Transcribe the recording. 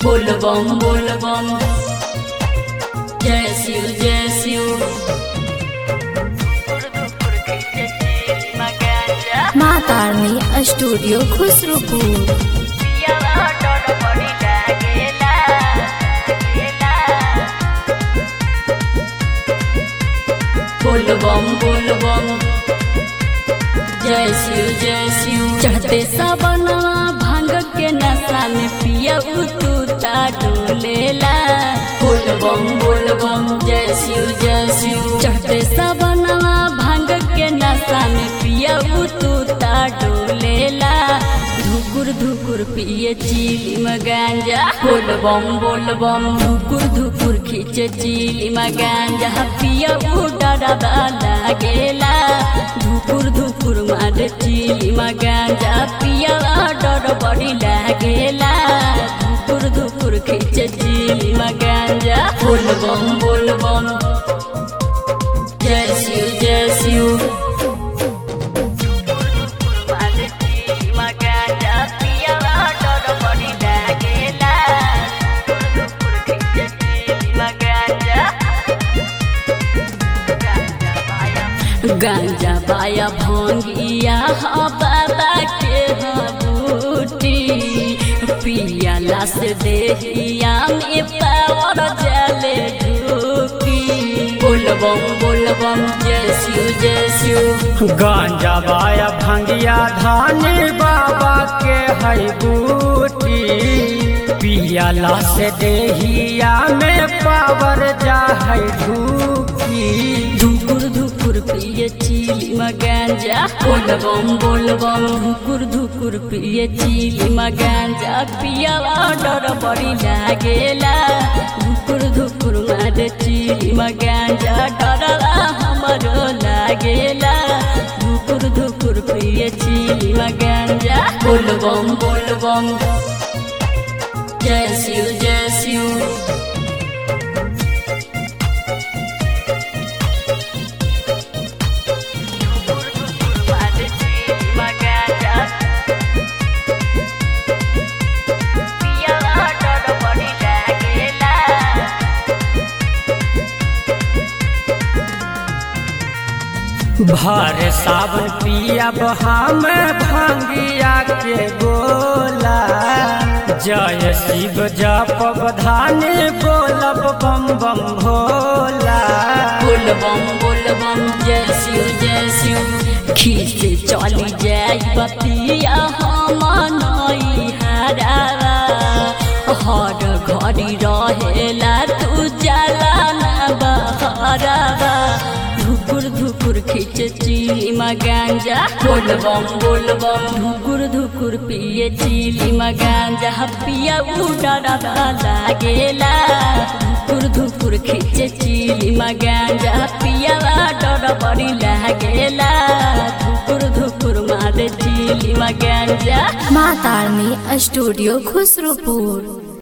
बोल बम बोल बम जय शिव जय शिव माँ तारनी स्टूडियो खुसरूपुर बोल बम बोल बम जय शिव जय शिव चढ़ते सबनवा भांग के नशा में पिया उतूता डोलेला बोल बम बोल बम जय शिव जय शिव चढ़ते सबनवा भांग के नशा में पिया उतूता डोलेला धुकुर धुकुर पिए चीली में गांजा बोल बम बोल बम धुकुर धुकुर खींचे चीली में गांजा पिया डरा लागेला धुकुर धुकुर मारे चीली में गांजा पिया डर बड़ी लागेला धुकुर धुकुर खींचे चीली में गांजा बोल बम बोल बम जय शिव जय शिव गांजा बाया भोंगिया हा बाबा के हा बूटी पियाला से देहिया में पावर जले ढूकी बोल बम बोल बम जय शिव जय शिव गांजा बाया भंगिया धानी बाबा के हई बूटी पियाला से देहिया में पावर जा हई ढूकी धुकुर धुकुर पिए चीली में गांजा बोल बम बोल बम धुकुर धुकुर पिए चीली में गांजा पिया डर बड़ी लागेला धुकुर धुकुर मारे चीली में गांजा डरला हमरो लागेला धुकुर धुकुर पिए चीली में गांजा बोल बम बोल बम जय शिव जय शिव भर सावन पिया हम भंगिया के गोला जय शिव जप धानी बोलब बम बम भोला बोल बम बोल बम जय शिव जय शिव खींच चली जाई बतिया हम नई हरावा हर घड़ी रहेला तू जाला ना बहरावा धुकुर धुकुर खींच चीली में गांजा बोल बम बोल बम धुकुर धुकुर पिए चीली में गांजा पिया उडरा लागेला धुकुर धुकुर खींचे चीली में गांजा पिया डर बड़ी लागेला धुकुर धुकुर मारे चीली में गांजा माँ तारनी स्टूडियो खुसरूपुर